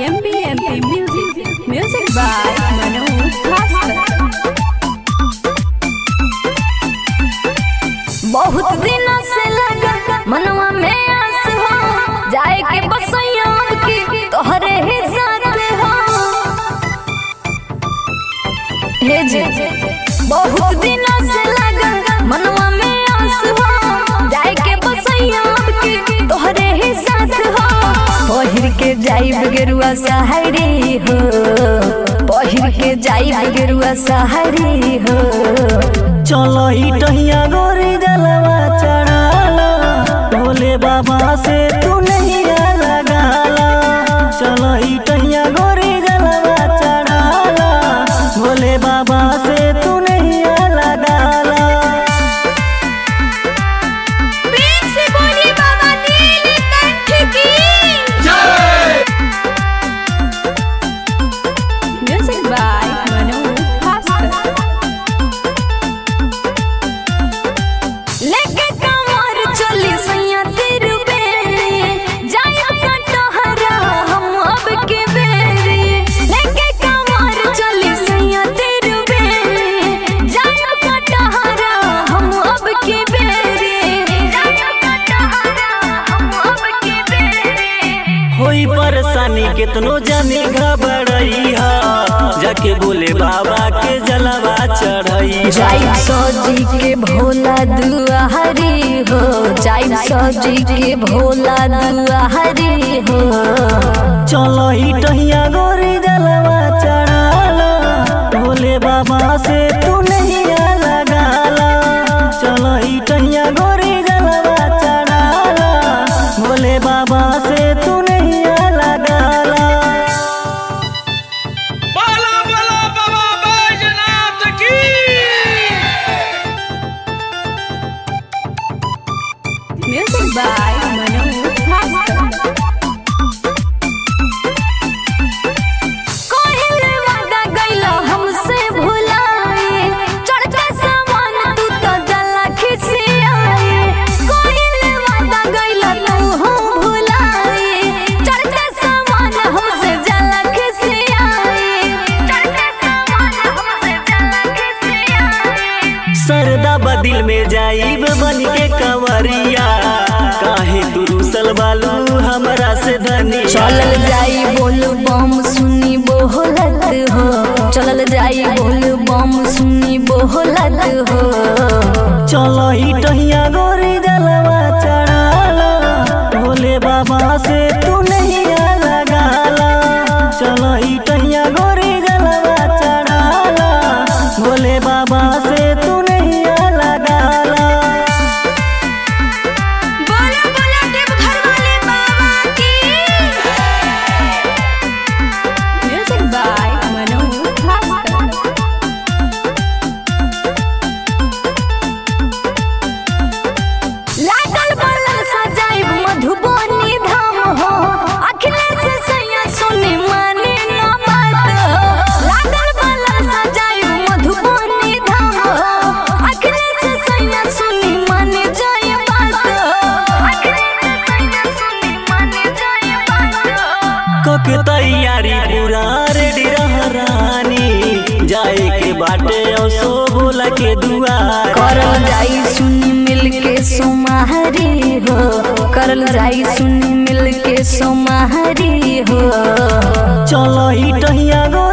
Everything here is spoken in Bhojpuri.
MBMP Music. Music by Manoj Master. बहुत दिन से लगा मनवा में आस हो जाए के बसैया की तोहरे ही साथ हो हे जी बहुत दिन से लगा मनवा में आस हो जाए के बसैया की तोहरे ही साथ हो पहिर के जाइब गेरुआ सहारी हो पहिर के जाइब गेरुआ सहारी हो चलो ई टहिया गोरी जलवा चढ़ाला भोले बाबा से तू नहीं लगाला चलो ई टहिया गोरी जलवा चढ़ाला भोले बाबा से तू नहीं लगाला Music by Manoj Master. लेके कमर चली सैया तेर बेरी जाया कटहरा हम अब के बेरी लेके कमर चली सैया तेर बेरी जाया कटहरा हम अब के बेरी जाया कटहरा हम अब के बेरी होई परेशानी कितनो जानी घबरई हा जाके बोले बाबा के जलवा चढ़ई जाई सजी के भोला दुआहरी हो जाई सजी के भोला दुआहरी हो चलो ई टहिया गोरी जलवा चढ़ाला भोले बाबा से तू नहीं लगाला चलो ई टहिया गोरी जलवा चढ़ाला भोले बाबा से तू नहीं लगाला बोला बोला बाबा बैजनाथ की Music by Manoj Master. कोहिल वादा गइलो हमसे भुलाए चढ़ते सामान तू तो जला खिसियाए कोहिल वादा गइलो तू हो भुलाए चढ़ते सामान हमसे जला खिसियाए चढ़ते सामान हमसे जला खिसियाए सरदा बदिल में जाइब बन के कंवरिया काहे तू रूसल बालू हमरा से धनी चलल जाई बोल बम सुनी बोलत हो चलल जाई बोल बम सुनी बोलत हो चलो ई टहिया गोरी जलवा चढ़ाला भोले बाबा से तू नहीं लगाला चलो ई टहिया गोरी जलवा चढ़ाला भोले बाबा से तू नहीं लगाला बोला बोला देव घर वाले बाबा की Music by Manoj Master. लागल बलल सजाइब मधुबनी धाम हो अखिलेश सैया सुनी माने न बात हो लागल बलल सजाइब मधुबनी धाम हो अखिलेश सैया सुनी माने जाय बात हो अखिलेश सैया सुनी माने जाय बात हो कके तैयारी पूरा रेडी रह रानी जाए के बाटे औसो बोला के दुआर करल जाई सुनी मिल के सोमाहरी हो करल जाई सुनी मिल के सोमाहरी हो चलो ई टहिया गो